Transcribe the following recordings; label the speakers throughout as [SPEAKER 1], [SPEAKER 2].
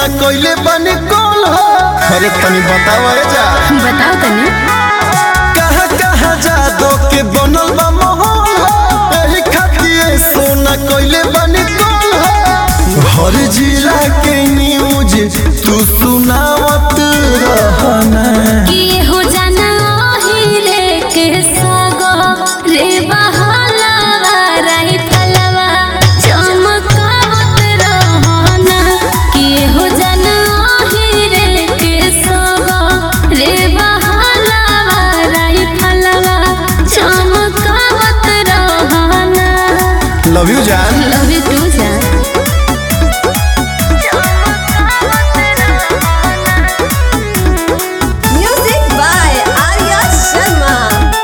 [SPEAKER 1] सोना कोइले बनी कौन हो अरे तनी बताओ ए जा
[SPEAKER 2] बताओ तनी
[SPEAKER 1] कहाँ कहाँ जादो के बनल बा माहौल हो एही खातिर सोना कोइले बनी कौन हो हर जिला के न्यूज तू सुनावत रहना
[SPEAKER 2] कि हो जाना हीरे के सागो रे बहलवा रही फलवा चमकावत रहना कि हो जाना हीरे के सागो रे बहलवा रही फलवा चमकावत रहना
[SPEAKER 1] लव यू जान
[SPEAKER 2] लव यू टू जान
[SPEAKER 3] Music by Arya Sharma.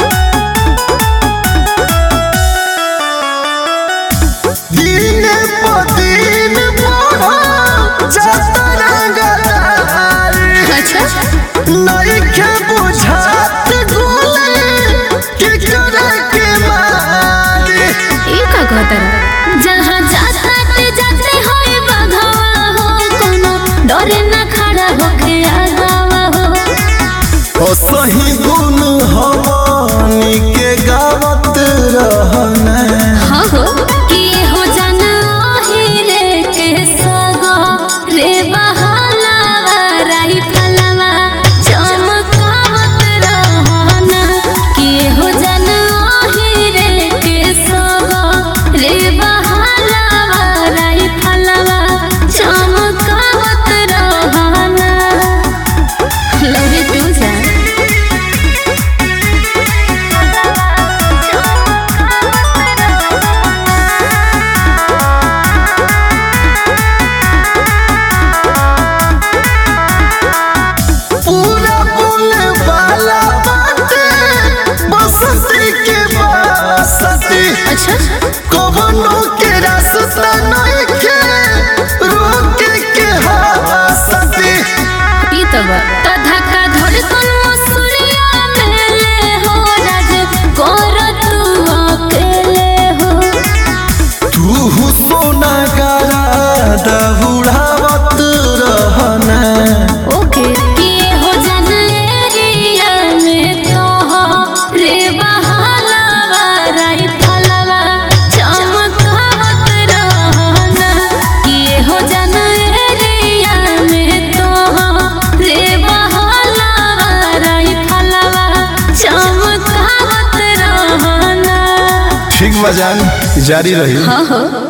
[SPEAKER 1] दिन प दिन बढ़ा जाता रंगदारी
[SPEAKER 2] अच्छा
[SPEAKER 1] नइखे बुझात गोले के करे के मारी
[SPEAKER 2] ये का कहतर जहाँ जाता ते जाते होए बघवा हो कोनो डरे ना खड़ा होके आगावा हो
[SPEAKER 1] ओ सही गुण हमनी के गावत रहना
[SPEAKER 2] हाँ हो कि हो जाना हीरे के सगो रे बहलावा राई फलवा चमकावत रहना कि हो जाना हीरे के सगो रे बहलावा राई फलवा चमकावत रहना लव यू टू जान
[SPEAKER 1] पूरा बोले वाला बाटे बसंती के बसती
[SPEAKER 2] अच्छा
[SPEAKER 1] कवनो के रास्ता नइखे रोके के हसती
[SPEAKER 2] ई तो बा तो धक्का धड़कन मसूरिया मेले हो राज कर तू अकेले हो
[SPEAKER 1] तू सोना गारा दहुड़ावत रहना
[SPEAKER 2] ओके ये हो जन एरिया में तो हो रे बहलावा राई फलवा चमकावत रहना ये हो जन एरिया में तो हो रे बहलावा राई फलवा चमकावत रहना
[SPEAKER 1] ठीक बजान जारी रही
[SPEAKER 2] हाँ हो